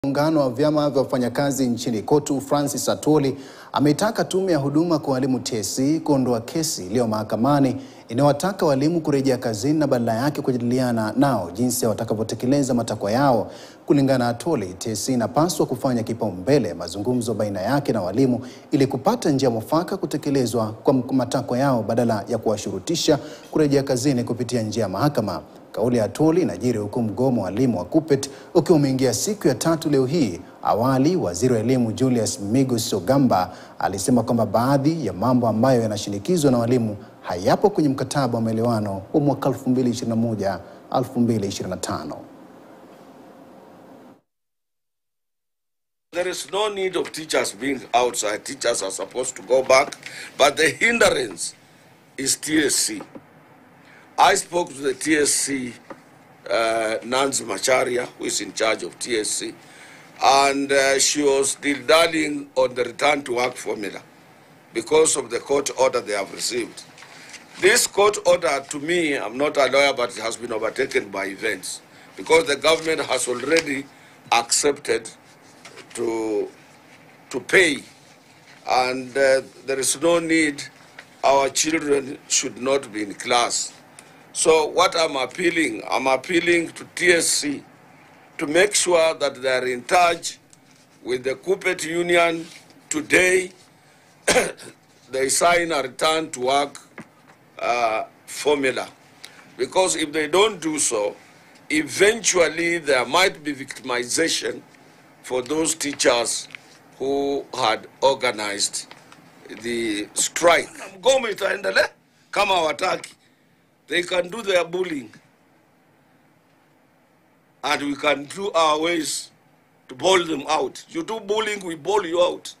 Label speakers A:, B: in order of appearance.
A: Muungano wa vyama vya wafanyakazi nchini KOTU Francis Atwoli ameitaka tume ya huduma kwa walimu TSC kuondoa kesi iliyo mahakamani inayowataka walimu kurejea kazini na badala yake kujadiliana nao jinsi watakavyotekeleza matakwa yao. Kulingana na Atwoli, TSC inapaswa kufanya kipaumbele mazungumzo baina yake na walimu ili kupata njia mwafaka kutekelezwa kwa matakwa yao badala ya kuwashurutisha kurejea kazini kupitia njia ya mahakama. Kauli ya Atwoli inajiri huku mgomo wa walimu wa KUPPET ukiwa umeingia siku ya tatu leo hii. Awali, waziri wa elimu Julius Migos Ogamba alisema kwamba baadhi ya mambo ambayo yanashinikizwa na walimu hayapo kwenye mkataba wa maelewano wa mwaka 2021 2025.
B: There is no need of teachers being outside. Teachers are supposed to go back, but the hindrance is TSC. I spoke to the TSC, uh, Nancy Macharia, who is in charge of TSC, and uh, she was dilly-dallying on the return to work formula because of the court order they have received. This court order, to me, I'm not a lawyer, but it has been overtaken by events because the government has already accepted to, to pay, and uh, there is no need, our children should not be in class. So what I'm appealing, I'm appealing to TSC to make sure that they are in touch with the Coopet Union today. they sign a return to work uh, formula. Because if they don't do so, eventually there might be victimization for those teachers who had organized the strike. Mgomo itaendelea kama hawataki. They can do their bullying. And we can do our ways to bowl them out. You do bullying, we bowl you out.